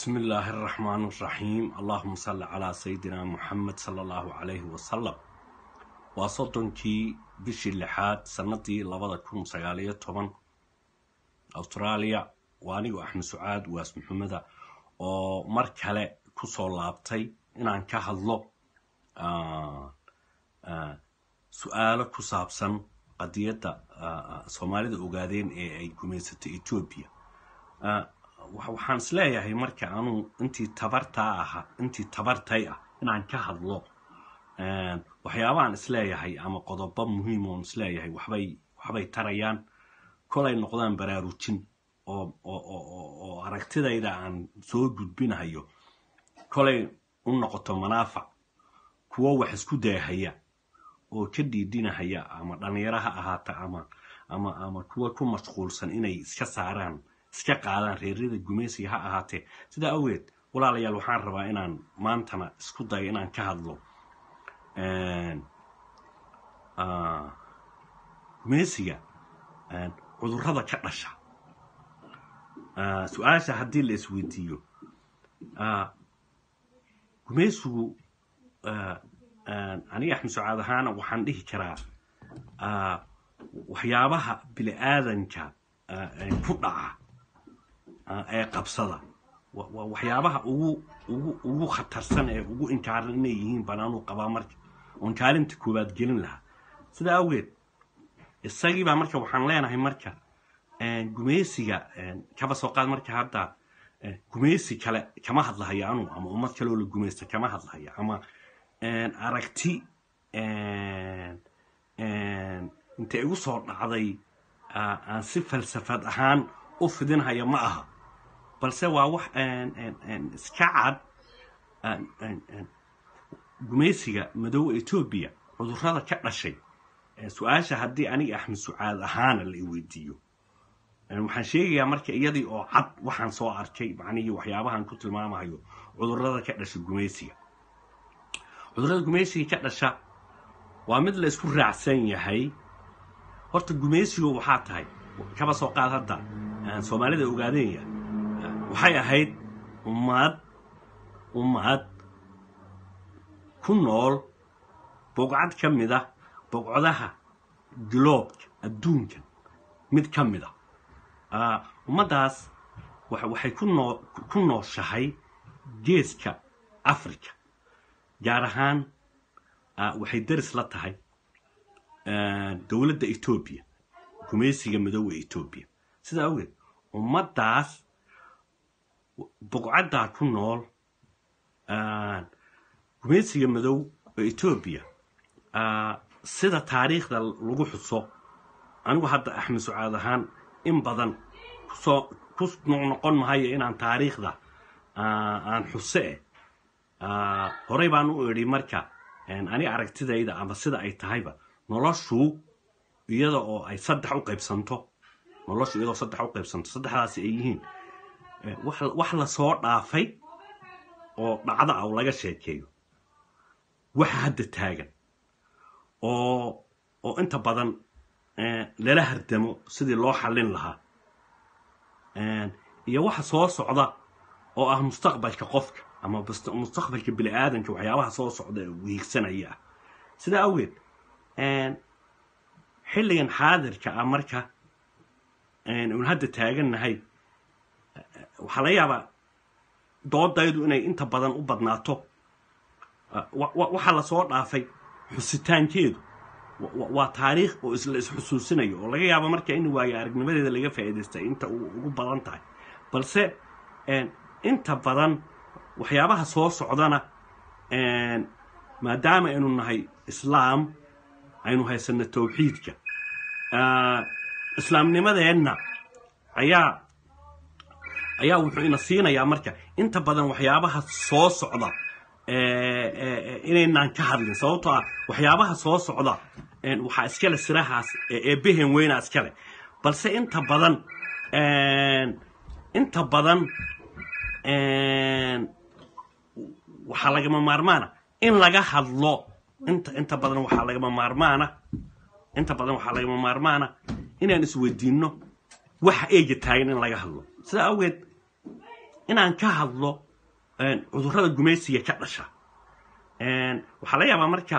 بسم الله الرحمن الرحيم اللهم صل على سيدنا محمد صلى الله عليه وسلم waa soddonkii bishii lixaad sanadii labada kun sagaaliyo toban australia waa anigoo axmed sucaad waas maxameda oo mar kale kusoo laabtay inaan ka hadlo su-aalo ku saabsan qadiyadda soomaalida ogaadeen ee ay gumaysatay etoobiya waxaan isleeyahay marka anuu intii tabartaa aha intii tabartay ah inaan ka hadlo waxyaabahaan isleeyahay ama qodobo muhiim oon isleeyahay waxbay waxbay tarayaan kolay noqdaan baraarujin oo oo aragtidayda aan soo gudbinahayo kolay u noqoto manaafac kuwo wax isku daahaya oo ka dhiidhinahaya ama dhalinyaro ha ahaata ama ama ama kuwa ku mashquulsan inay iska saaraan iska qaadaan reeryada gumaysiga ha ahaatee sidaa awgeed walaalayaal waxaan rabaa inaan maantana isku dayo inaan ka hadlo gumaysiga cudurrada ka dhasha su-aasha haddii la isweydiiyo gumaysigu aniga axmed sucaad ahaana waxaan dhihi karaa waxyaabaha bini aadanka ku dhaca ee qabsada waxyaabaha ugu ugu ugu khatarsan ee ugu inkaaran inay yihiin banaanuu qabaa marka oon kaalinta koowaad gelin lahaa sidaa awgeed isagiibaa marka waxaan leenahay marka gumaysiga kaba soo qaad marka hadda gumaysi kale kama hadlahayo anu ama ummad kaleoo la gumaysta kama hadlahayo ama aragti intay igu soo dhacday aan si falsafad ahaan u fidinhaya ma aha balse waa wax iska cad gumaysiga madoowa etoobiya cudurrada ka dhashay su-aasha haddii aniga axmed sucaad ahaana la iweydiiyo waxaan sheegayaa marka iyadii oo cad waxaan soo arkay macnihii waxyaabahan ku tilmaamahayo cudurrada ka dhasha gumaysiga cudurrada gumaysiga ka dhasha waa mid la isku raacsan yahay horta gumaysigu waxaa tahay kaba soo qaad hadda soomaalida ogaadeenya waxay ahayd ummad ummad ku nool bogcad ka mid a bogcodaha gloobka adduunkan mid ka mid a ummaddaas waxay ku nooshahay geeska africa gaar ahaan waxay daris la tahay dowladda etoobiya gumaysiga madoowa etoobiya sidaa awgeed ummaddaas bogcaddaa ku nool gumaysiga madow oo etoobiya sida taariikhda lagu xuso anigu hadda axmed sucaad ahaan in badan kusoo ku noqnoqon mahayo inaan taariikhda aan xuse eh horey baan u idhi marka ani aragtidayda ama sida ay tahayba noloshu iyada oo ay saddex u qaybsanto noloshu iyadoo saddex u qaybsanto saddexdaasi ay yihiin wax la soo dhaafay oo dhacdo ah laga sheekeeyo waxa hadda taagan oo oo inta badan lala hardamo sidii loo xallin lahaa iyo waxa soo socda oo ah mustaqbalka qofka ama mustaqbalka bini aadanka waxyaabaha soo socda ee wiigsanaya ah sidaa awgeed xilligan xaadirka ah marka un hadda taagannahay waxaa laga yaabaa doodaydu inay inta badan u badnaato waxaa lasoo dhaafay xusitaankeedu waa taariikh oo isla isxusuusinayo oo laga yaabo marka in waayo aragnimadeeda laga faa'iidaystay inta ugu badan tahay balse inta badan waxyaabaha soo socdana maadaama aynu nahay islaam aynu haysano tawxiidka islaamnimadeenna ayaa ayaa wuxuu ina siinayaa marka inta badan waxyaabaha soo socda inaynaan ka hadlin sababtoo ah waxyaabaha soo socda waxaa iskale sirahaas eebehen weyna iskale balse inta badan inta badan waxaa lagama maarmaana in laga hadlo inta inta badan waxaa lagama maarmaana inta badan waxaa lagama maarmaana inaan isweydiinno waxa eega taagan in laga hadlo sidaa awgeed inaan ka hadlo cudurrada gumaysiga ka dhasha waxaa laga yaabaa marka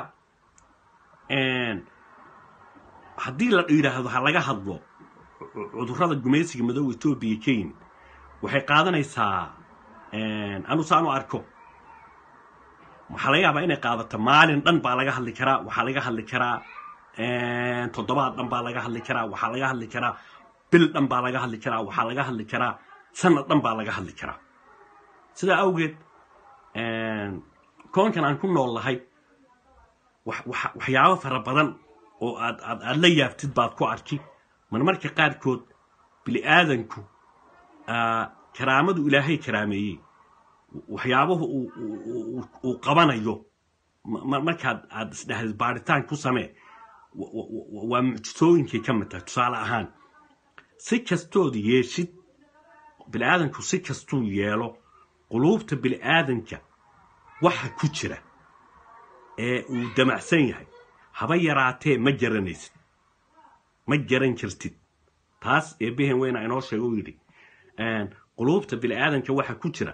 haddii la yidhaahdo ha laga hadlo cudurrada gumaysiga madooba etoobiya kenya waxay qaadanaysaa anu saanu arko waxaa laga yaabaa inay qaadato maalin dhan baa laga hadli karaa waxaa laga hadli karaa toddobaad dhan baa laga hadli karaa waxaa laga hadli karaa bil dhan baa laga hadli karaa waxaa laga hadli karaa sanad dhan baa laga hadli karaa sidaa awgeed koonkan aan ku nool lahay waxyaabo fara badan oo aad aad aad la yaabtid baad ku arki marmarka qaarkood bini aadanku karaamadu ilaahay karaameeyey waxyaabahu uu qabanayo markaad aad isdhahdid baaritaan ku samee waa mucjisooyinkay ka mid tahay tusaale ahaan si kastood yeeshid bini aadanku si kastuu yeelo quluubta bini aadanka waxa ku jira ee uu damacsan yahay haba yaraatee ma garanaysid ma garan kartid taas eebbehen weyna inoo sheego u yidhi quluubta bini aadanka waxa ku jira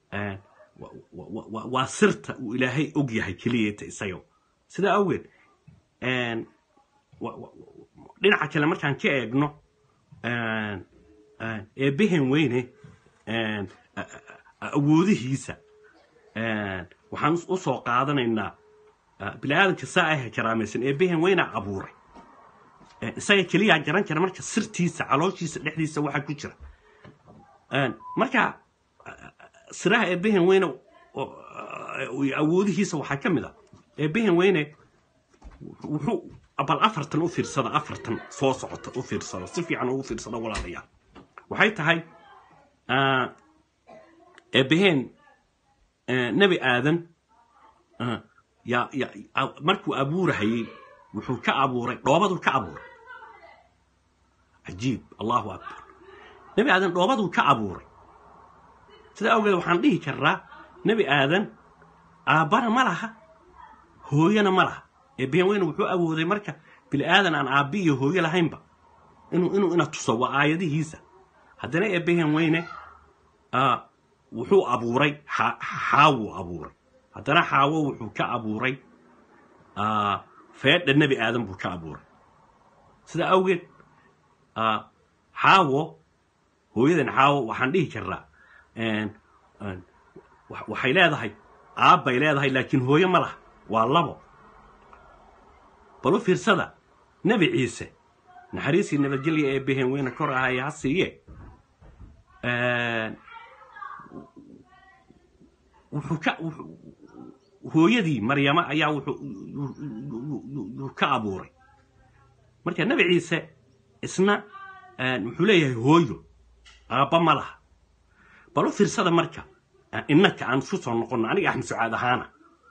waa sirta uu ilaahay og yahay keliyata isaga sidaa awgeed dhinaca kale markaan ka eegno eebbehen weyne awoodihiisa waxaan u soo qaadanaynaa bini aadanka saa ah karaamaysan eebbehen weynaa abuuray isaga keliyaa garan kara marka sirtiisa calooshiisa dhexdiisa waxa ku jira marka siraha eebbehen weyne awoodihiisa waxaa ka mid a eebbehen weyne wuxuu bal afartan u fiirsada afartan soo socota u fiirsada si fiican ugu fiirsada walaalayaal waxay tahay eebbehen nebi aadan markuu abuurahayey wuxuu ka abuuray dhoobaduu ka abuuray cajiib allahu akbar nebi aadan dhoobaduu ka abuuray sidaa awgeed waxaan dhihi karnaa nebi aadan aabbana ma laha hooyana ma laha eebbehen weyne wuxuu awooday marka bini aadan aan aabbi iyo hooyo lahaynba inuu inuu ina tuso waa aayadihiisa haddana eebbehen weyne wuxuu abuuray xaawuu abuuray haddana xaawo wuxuu ka abuuray feedha nebi aadan buu ka abuuray sidaa awgeed xaawo hooyadan xaawo waxaan dhihi karnaa waxay leedahay aabbay leedahay laakiin hooyo ma laha waa labo bal u fiirsada nebi ciise naxariisii nabadgelya ee behen weyne kor ahaya ha siiye wuxuu ka hooyadii maryama ayaa wuxuu ka abuuray marka nebi ciise isna wuxuu leeyahay hooyo aabba ma laha bal u fiirsada marka innaka aan isku soo noqonno aniga axmed sucaad ahaana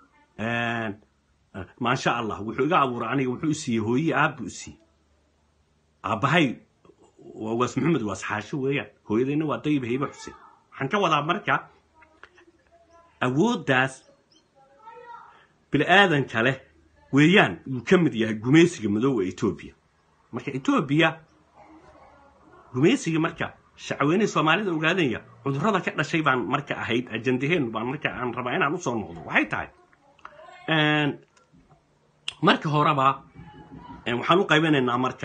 maasha allah wuxuu iga abuuray aniga wuxuu isiiyey hooyii aabbu isiiyey aabbahay waa waas maxamed waas xaasho weeyaan hooyadayna waa dayib haybe xuseen waxaan ka wadaa marka awooddaas bini aadanka leh weeyaan uu ka mid yahay gumaysiga madoowa etoobiya marka etoobiya gumaysiga marka shacweynihii soomaalida ogaadanya cudurrada ka dhashay baan marka ahayd ajandaheen baan marka aan rabaa inaan usoo noqdo waxay tahay marka horeba waxaan u qaybanaynaa marka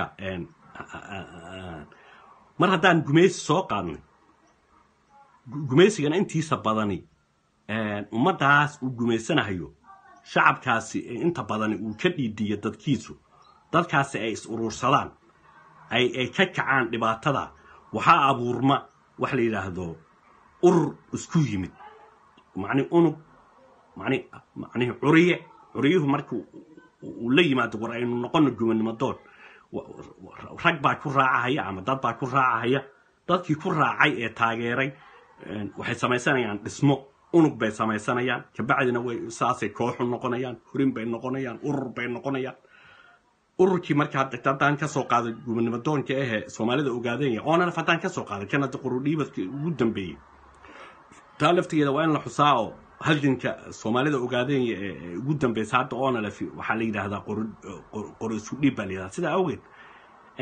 mar haddaan gumaysi soo qaadnay gumaysigana intiisa badani ummaddaas uu gumaysanahayo shacabkaasi inta badani uu ka dhiidiyo dadkiisu dadkaasi ay is uruursadaan ay ay ka kacaan dhibaatada waxaa abuurma wax la yidhaahdo urur isku yimid macni unug mani macnihi curiye curiyuhu marka uu la yimaado war aynu noqono gumannimo doon rag baa ku raacahaya ama dad baa ku raacahaya dadkii ku raacay ee taageeray waxay samaysanayaan dhismo unug bay samaysanayaan kabacdina way saasay kooxu noqonayaan hurin bay noqonayaan urur bay noqonayaan ururkii marka haddaan ka soo qaaday gumannimo doonka ahee soomaalida ogaadanya oonanaf haddaan ka soo qaaday kan hadda qurudhiibadka ugu dambeeyey taa laftigeeda waa in la xusaa oo halganka soomaalida ogaadanya ee ugu dambeysa hadda onalef waxaa la yidhaahdaa qoro isu dhiib baa la yidhahdaa sidaa awgeed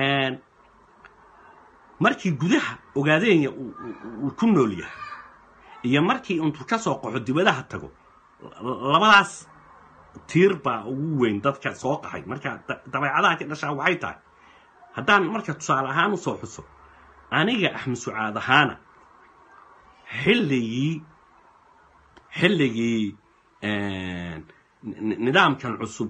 markii gudaha ogaadenya uu ku nool yahay iyo markii intuu ka soo qaxo dibadaha tago labadaas tiir baa ugu weyn dadka soo qaxay marka dabeecadaha ka dhashaa waxay tahay haddaan marka tusaale ahaan usoo xuso aniga axmed sucaad ahaana xilligii xilligii nidaamkan cusub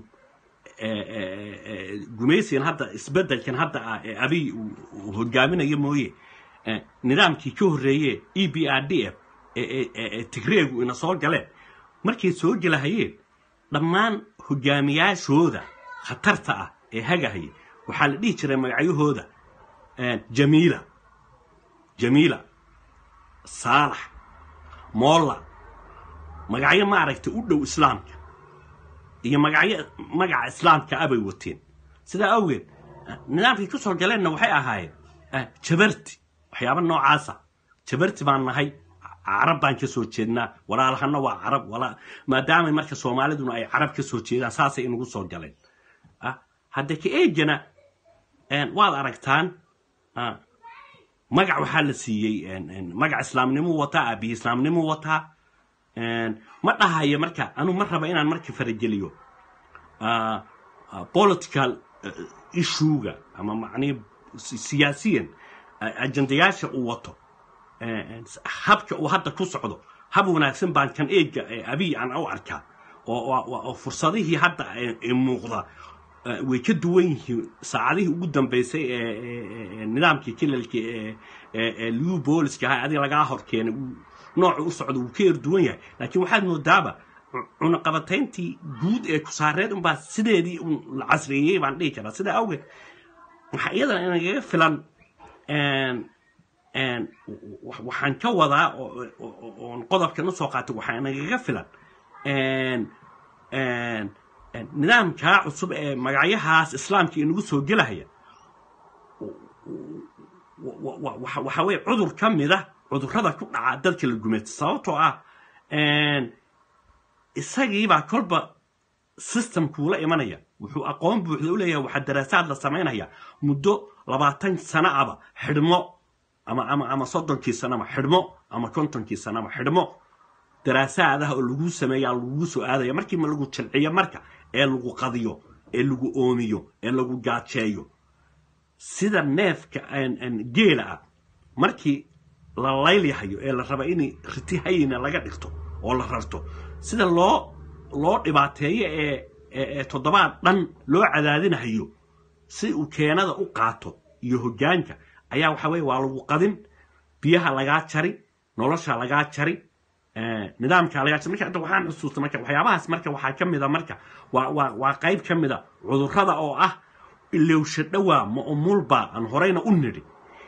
gumaysigan hadda isbeddelkan hadda ah ee abiy uu hogaaminayo mooye nidaamkii ka horreeye e b r d f ee tigreegu ina soo galeen markay soo gelahayeen dhammaan hogaamiyaashooda khatarta ah ee hagahaya waxaa la dhihi jiray magacyahooda jamiila jamiila saalax moolla magacyo maaragtay u dhow islaamka iyo magacyo magaca islaamka abay wateen sidaa awgeed nidaamkay ku soo galeenna waxay ahaayeen jabarti waxyaaba noocaasa jabarti baan nahay carab baan ka soo jeednaa walaalahana waa carab maadaama marka soomaaliduna ay carab ka soo jeedaan saasay inagu soo galeen hadda ka eegana waad aragtaan magac waxaa la siiyey magac islaamnimuu wataa aabihi islaamnimuu wataa ma dhahayo marka anuu ma raba inaan marka farageliyo political issuega ama macnihi siyaasiyan ajendayaasha uu wato habka uu hadda ku socdo hab wanaagsan baan kan eega abiy aan u arkaa oo fursadihii hadda muuqda way ka duwan yihiin saacadihii ugu dambeysay ee nidaamkii kilalka ee liu booliska ahaa adiga lagaa hor keenay nooca u socda wuu ka erduwan yahay laakiin waxaad moodaaba cunaqabatayntii guud ee kusaareed unbaa sideedii un la casreeyey baan dhihi karaa sidaa awgeed waxaa iyadana inagaga filan waxaan ka wadaa oon qodobkan usoo qaatay waxaa inagaga filan nidaamkaa cusub ee magacyahaas islaamka inagu soo gelahaya waxa weye cudur ka mida cudurrada ku dhaca dadka la gumaysta sababtoo ah isagiibaa kolba systemkuula imanaya wuxuu aqoon buuxda u leeyahay waxaa daraasaad la samaynaya muddo labaatan sano aba xidhmo ama ama ama soddonkii sanama xidhmo ama kontonkii sanama xidhmo daraasaadaha oo lagu sameeyaa lagu soo aadaya markii ma lagu jilciyo marka ee lagu qadiyo ee lagu oomiyo ee lagu gaajeeyo sida neefka geela ah markii la laylyahayo ee la raba inay riti hayina laga dhigto oo la rarto sida loo loo dhibaateeyo ee ee toddobaad dhan loo cadaadinahayo si uu keenada u qaato iyo hoggaanka ayaa waxa weye waa lagu qadin biyaha lagaa jari nolosha lagaa jari nidaamka lagaa jari marka hadda waxaan xusuusta marka waxyaabahaas marka waxaa ka mida marka waa waa waa qayb ka mida cudurrada oo ah ilowsha dhowaa ma umulba aan horeyna u nidhi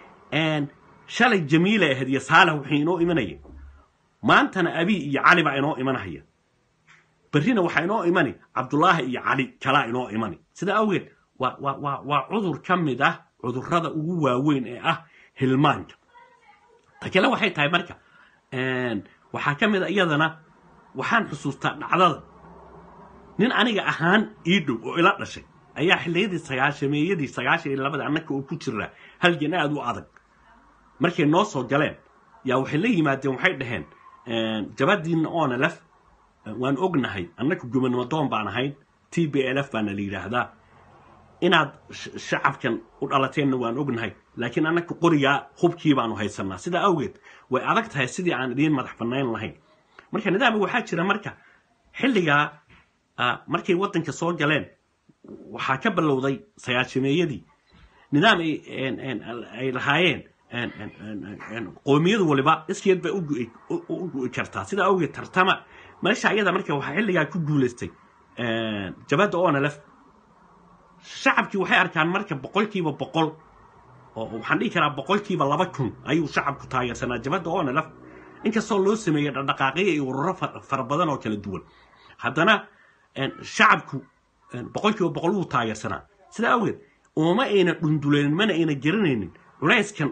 shalay jamiila ahayd iyo saalax waxay inoo imanayeen maantana abi iyo cali baa inoo imanahaya berrina waxaa inoo imani cabdullaahi iyo cali kalaa inoo imani sidaa awgeed waa waa waa waa cudur ka mid ah cudurrada ugu waaweyn ee ah hilmaanka ta kale waxay tahay marka waxaa ka mid a iyadana waxaan xusuustaa dhacdada nin aniga ahaan ii dhow oo ila dhashay ayaa xilliyadii sagaashameeyadii sagaashan iyo labada annaka oo ku jiraa halgan aad u adag markay noo soo galeen yaa waxay la yimaadeen waxay dhaheen jabadiinna oona lef waan ognahay annaka gubernamadoon baan ahayn t b l f baana la yidhaahdaa inaad shacabkan u dhalateenna waan ognahay laakiin annaka qorigaa hubkii baanu haysanaa sidaa awgeed way adag tahay sidii aan idiin madax bannayn lahayn marka nidaamka waxaa jira marka xilligaa markay waddanka soo galeen waxaa ka bilowday sagaashameeyadii nidaam ay lahaayeen qoomiyadu waliba iskeed bay u gu'i kartaa sidaa awgeed tartama meesha ayada marka waxaa xilligaa ku guulaystay jabadda onalef shacabkii waxay arkaan marka boqolkiiba boqol oo waxaan dhihi karaa boqolkiiba laba kun ayuu shacabku taageersanaa jabadda onalef inkastoo loo sameeyey dhaqdhaqaaqyo iyo ururo fara badan oo kala duwan haddana shacabku boqolkiiba boqol wuu taageersanaa sidaa awgeed ooma ayna dhunduleynin mana ayna garanaynin culayskan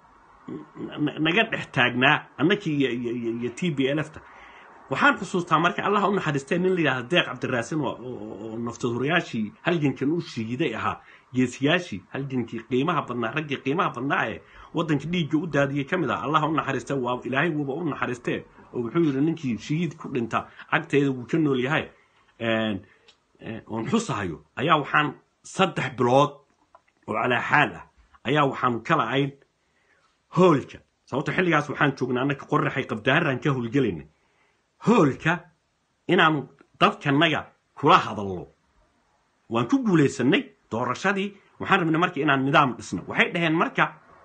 naga dhex taagnaa annakii iyo t b lfta waxaan xusuustaa marka allah u naxariistee nin la yidhahda deeq cabdiraasin oo naftadurayaashii halgankan u shiiday ahaa geesiyaashii halgankii qiimaha badnaa raggii qiimaha badnaa ee waddanka dhiigga u daadiyey ka mid ah allah u naxariista waa ilaahay wuuba u naxariistee oo wuxuu yidhi ninkii shahiid ku dhinta cagteeda wuu ka nool yahay oon xusahayo ayaa waxaan saddex bilood oo calaa xaal ah ayaa waxaanu ka la'ayn hoolka sababto xilligaas waxaan joognaa annaka qoraxay qabdaaraan ka howlgelaynay hoolka inaanu dadkanaga kula hadallo waan ku guulaysanay doorashadii waxaan rabnay marka inaan nidaam dhisno waxay dhaheen marka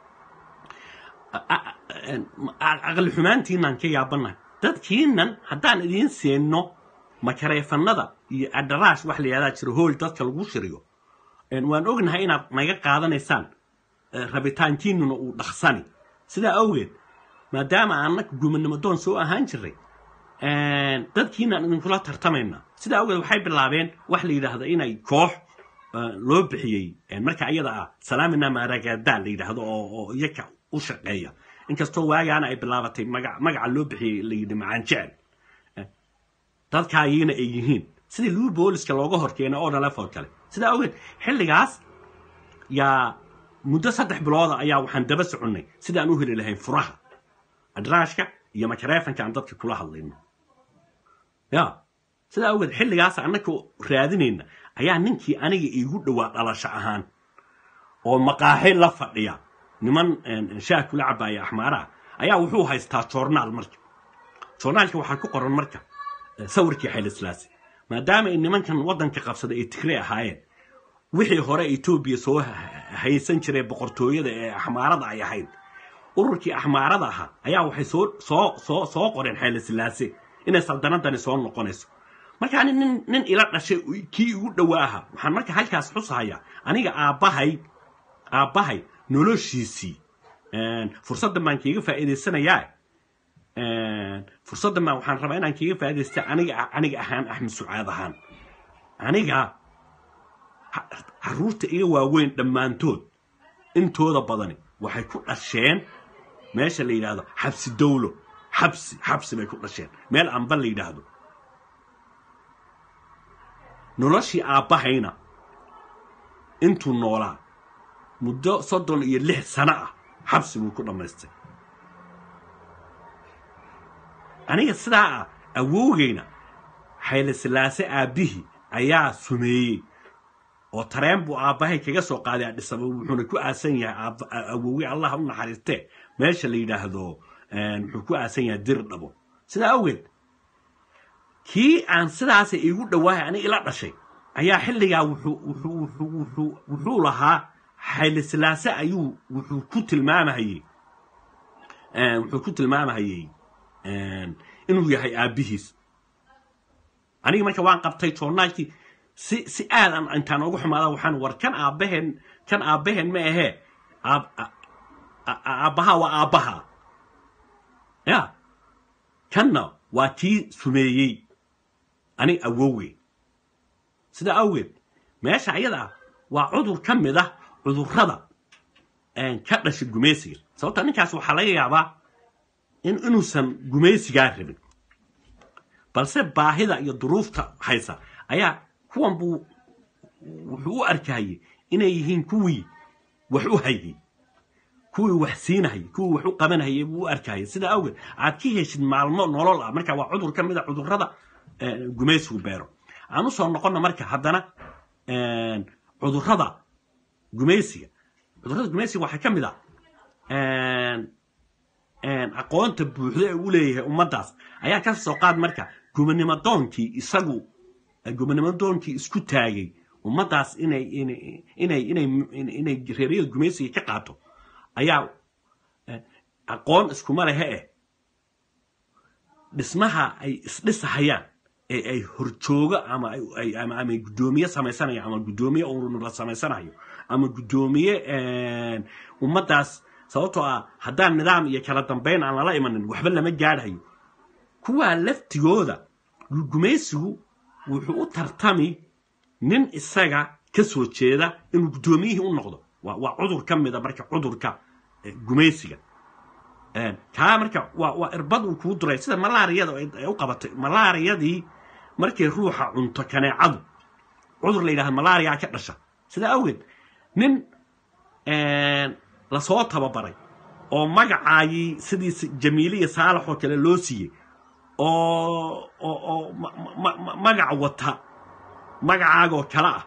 aqli xumaantiinaan ka yaabannahay dadkiinan haddaan idiin seenno makareefanada iyo adaraash wax la yihahdaa jiro hool dadka lagu shiriyo waan ognahay inaad naga qaadanaysaan rabitaankiinuna uu dhaqsani sidaa awgeed maadaama aanaka gumanimo doon soo ahaan jiray dadkiinaan idinkula tartamayna sidaa awgeed waxay bilaabeen wax la yidhaahdo inay koox loo bixiyey marka iyada ah salaamina maragada la yidhaahdo oo iyaka u shaqeeya inkastoo waagaana ay bilaabatay magaca loo bixiyey la yidhi macaan jecel dadkaagiina ay yihiin sidii luu booliska looga horkeena oo dhalefoo kale sidaa awgeed xilligaas yaa muddo saddex bilooda ayaa waxaan daba soconnay sidaan u heli lahayn furaha adraashka iyo makareefanka aan dadka kula hadlayno ya sidaa awgeed xilligaas annaka raadinayna ayaa ninkii aniga iigu dhowaa dhalasho ahaan oo maqaaxi la fadhiya niman shaah kula cabaaya axmaaraha ayaa wuxuu haystaa joornaal marka joornaalka waxaa ku qoran marka sawirkii xaylislaasi maadaama ay nimankan waddanka qabsaday ay tigre ahaayeen wixii hore etoobiya soo haysan jiray boqortooyada ee axmaarada ay ahayd ururkii axmaarada ahaa ayaa waxay soo soo soo soo qoreen xaylislaase inay saldanadani soo noqonayso marka ani nin nin ila dhashay kii igu dhowaa ahaa waxaan marka halkaas xusahayaa aniga aabbahay aabbahay noloshiisii fursaddan baan kiiga faa'iidaysanayaa fursaddan baan waxaan rabaa inaan kiiga faa'iidaysta aniga aniga ahaan axmed sucaad ahaan aniga caruurta iga waaweyn dhammaantood intooda badani waxay ku dhasheen meesha la yidhaahdo xabsi dawlo xabsi xabsi bay ku dhasheen meel amba la yidhaahdo noloshii aabbahayna intuu noolaa muddo soddon iyo lix sano ah xabsi buu ku dhammaystay aniga sidaa ah awowgayna xayle silaase aabbihii ayaa sumeeyey oo tareen buu aabbahay kaga soo qaaday adhisaba wuxuuna ku aasan yahay awowge allah u naxariistee meesha la yidhaahdo wuxuu ku aasan yahay dir dhabo sidaa awgeed kii aan sidaasa iigu dhowaahay aniga ila dhashay ayaa xilligaa wuxuu lahaa xayle silaase ayuu wuxuu ku tilmaamahayey wuxuu ku tilmaamahayey inuu yahay aabbihiis aniga marka waan qabtay joornaalkii si si aadan intaan ugu xumaada waxaan war kan aabbaheen kan aabbaheen ma ahee aabbaha waa aabbaha ya kanna waa tii sumeeyey ani awowey sidaa awgeed meesha ayada ah waa cudur ka mid ah cudurrada ka dhasha gumaysiga sababta ninkaas waxaa laga yaabaa in inuusan gumaysigaa rabin balse baahida iyo duruufta haysa ayaa kuwan buu wuxuu u arkahayey inay yihiin kuwii wax u hayay kuwii wax siinahayay kuwii wax u qabanahayay buu u arkahayay sidaa awgeed aad ka heshid maalmo nolol ah marka waa cudur ka mid a cudurrada gumaysigu beero aan u soo noqonna marka haddana cudurrada gumaysiga cudurrada gumaysiga waxaa ka mid a aqoonta buuxda ee u leeyahay ummaddaas ayaa ka soo qaad marka gumanimo doonkii isagu gumanimo doonkii isku taagay ummaddaas inay inay inay inay reeryada gumaysiga ka qaato ayaa aqoon iskuma lehe eh dhismaha ay isdhisahayaan ee ay horjoogo ama ama ama guddoomiye samaysanayo ama guddoomiye urur la samaysanayo ama guddoomiye ummaddaas sababtoo ah haddaan nidaam iyo kala dambayn aan lala imanin waxba lama gaadhayo kuwaa laftigooda gumaysigu wuxuu u tartami nin isaga ka soo jeeda inuu guddoomiyihii u noqdo waa cudur ka mida marka cudurka gumaysiga kaa marka waa irbad uu kuu duray sida malaariyada ay u qabatay malaariyadii markay ruuxa cunto kaneecadu cudur la yidhahda malaria ka dhasha sidaa awgeed nin lasoo tababaray oo magacaagii sidii jamiiliya saalax oo kale loo siiyey oo oo oo magac wata magacaagoo kale ah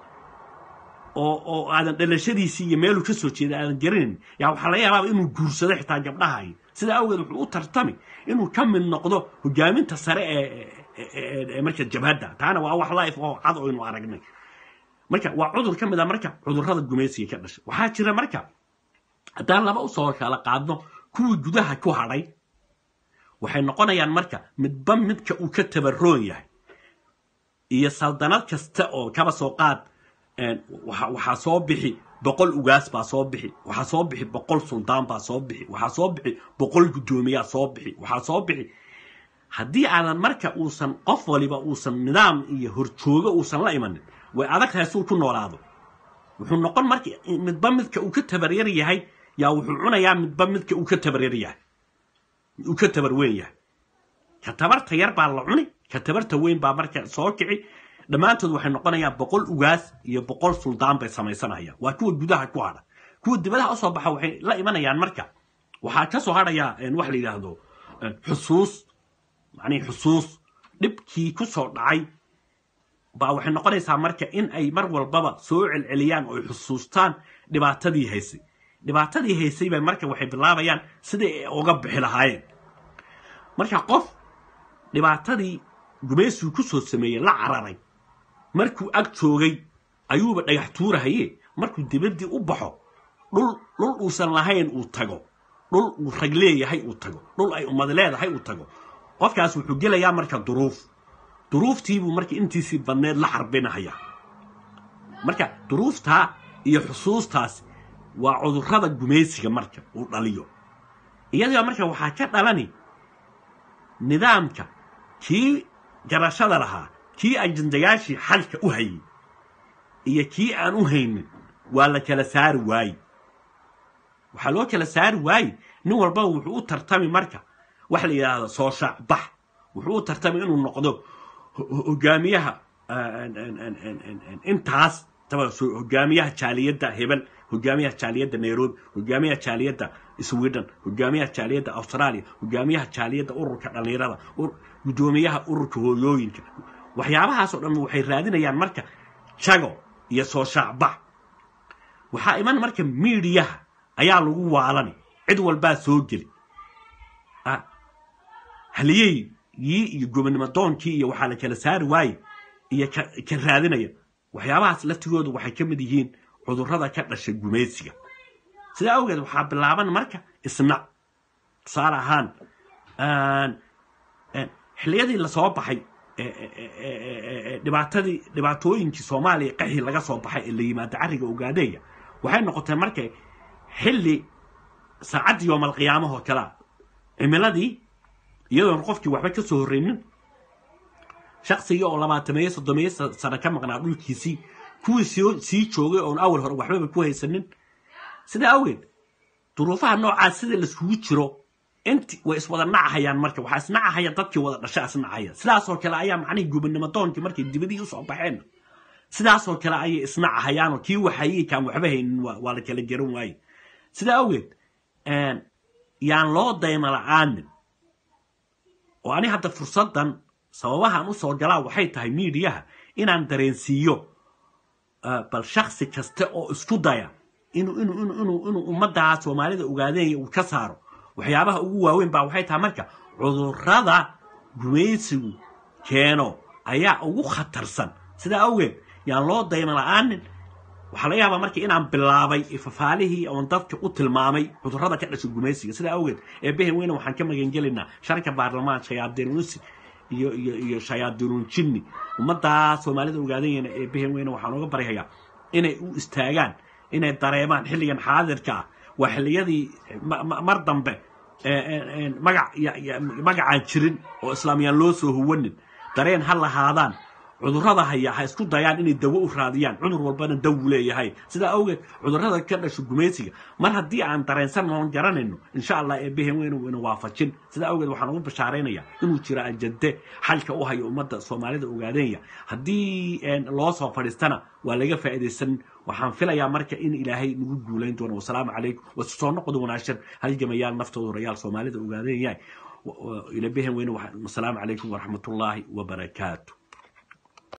oo oo aadan dhalashadiisii iyo meeluu ka soo jeeda aadan garanayn yaa waxaa laga yaabaa inuu guursado xitaa gabdhahayo sidaa awgeed wuxuu u tartami inuu ka mid noqdo hogaaminta sare ee marka jabhadda taana waa wax life oo cad oo aynu aragnay marka waa cudur ka mid a marka cudurrada gumaysiga ka dhashay waxaa jira marka haddaan laba usoo kala qaadno kuwii gudaha ku hadhay waxay noqonayaan marka midba midka uu ka tabaroon yahay iyo saldanad kasta oo kaba soo qaad waxaa soo bixi boqol ugaas baa soo bixi waxaa soo bixi boqol suldaan baa soo bixi waxaa soo bixi boqol guddoomiyaa soo bixi waxaa soo bixi haddii aadan marka uusan qof waliba uusan nidaam iyo horjoogo uusan la imanin way adag tahay suu ku noolaado wuxuu noqon marka midba midka uu ka tabaryar yahay yaa wuxuu cunayaa midba midka uu ka tabaryar yahay uu ka tabar weyn yahay ka tabarta yar baa la cuni ka tabarta weyn baa marka soo kici dhammaantood waxay noqonayaan boqol ugaas iyo boqol suldaan bay samaysanayaan waa kuwa gudaha ku hadha kuwa dibadaha usoo baxa waxay la imanayaan marka waxaa ka soo hadhaya wax la yidhaahdo xusuus macnihi xusuus dhibkii ku soo dhacay baa waxay noqonaysaa marka in ay mar walbaba soo celceliyaan oo ay xusuustaan dhibaatadii haysay dhibaatadii haysay bay marka waxay bilaabayaan sidai ay uga bixi lahaayeen marka qof dhibaatadii gumaysigu ku soo sameeyey la cararay markuu ag joogay ayuuba dhagax tuurahaye markuu dibaddii u baxo dhul dhul uusan lahayn uu tago dhul uu rag leeyahay uu tago dhul ay ummad leedahay uu tago qofkaas wuxuu gelayaa marka duruuf duruuftiibuu marka intiisii badneed la xarbinahaya marka duruuftaa iyo xusuustaas waa cudurrada gumaysiga marka uu dhaliyo iyadoo marka waxaa ka dhalani nidaamka kii garashada lahaa kii ajandayaashii xalka u hayay iyo kii aan u haynin waa la kala saari waaye waxaa loo kala saari waaye nin walbaba wuxuu u tartami marka wax la yidhaahdo soo shaacbax wuxuu u tartami inuu noqdo hogaamiyaha intaas hogaamiyaha jaaliyadda hebel hogaamiyaha jaaliyadda nairobi hogaamiyaha jaaliyadda sweden hogaamiyaha jaaliyadda australia hogaamiyaha jaaliyadda ururka dhallinyarada guddoomiyaha ururka hooyooyinka waxyaabahaasoo dhan waxay raadinayaan marka jago iyo soo shaacbax waxaa iman marka miidiyaha ayaa lagu waalani cid walbaa soo geli halyeygii iyo gobonimo doonkii iyo waxaa la kala saari waaye iyo ka raadinaya waxyaabahaas laftigooda waxay ka mid yihiin cudurrada ka dhashay gumaysiga sidaa awgeed waxaa bilaaban marka isnac tusaale ahaan xilliyadii lasoo baxay dhibaatadii dhibaatooyinkii soomaaliya qaxii laga soo baxay ee la yimaado carriga ogaadeeya waxay noqotay marka xilli saacaddii yoomalqiyaamahoo kalea cimiladii iyadoon qofkii waxba ka soo horreynin shaqsigii oo labaatameeye soddomeeye sano ka maqnaa dhulkiisii kuwii sii joogay oon awal hore waxbaba ku haysanin sidaa awgeed duruufaha noocaas sida laiskugu jiro inti way iswada nacahayaan marka waxaa isnacahaya dadkii wada dhasha isnacaya sidaasoo kale ayaa macnihii gubannimo doonkii markay dibadii usoo baxeen sidaasoo kale ayay isnacahayaanoo kii waxayii kaan waxba haynin waa la kala garan waaye sidaa awgeed yaan loo dayma la-aanin oo ani hadda fursaddan sababahaan u soo galaa waxay tahay miidiyaha inaan dareensiiyo bal shaksi kasta oo isku daya inuu inuu inuu inuu inuu ummaddaa soomaalida ogaadeenaya uu ka saaro waxyaabaha ugu waaweyn baa waxay tahay marka cudurrada gumaysigu keeno ayaa ugu khatarsan sidaa awgeed yaan loo dayma la-aanin waxaa laga yaabaa marka inaan bilaabay fafaalihii oon dadka u tilmaamay cudurrada ka dhashay gumaysiga sidaa awgeed eebehen weyne waxaan ka magangelinaa sharka baarlamaan shayaadiinusi iyo iyo iyo shayaadiinuun jinni ummaddaa soomaalida ogaadanyana eebehen weyne waxaan uga baryayaa inay u istaagaan inay dareemaan xilligan xaadirka ah waa xilliyadii mar dambe magac magacaan jirin oo islaamiyaan loo soo huwanin dareen ha lahaadaan cudurrada haya ha isku dayaan inay dawo u raadiyaan cudur walbana dawu leeyahay sidaa awgeed cudurrada ka dhasho gumaysiga mar haddii aan dareensan oon garanayno insha allah eebbehen weynu ina waafajin sidaa awgeed waxaan ugu bashaaraynaya inuu jiro ajande xalka u hayo ummadda soomaalida ogaadeenya haddii loo soo fadhiistana waa laga faa'iidaysan waxaan filayaa marka in ilaahay nagu guulayn doono wasalaamu calaykum wasu soo noqdo wanaagsan halgamayaal naftooda rayaal soomaalida ogaadeenya ila behen weyne wasalaamu calaykum waraxmatullaahi wabarakaatu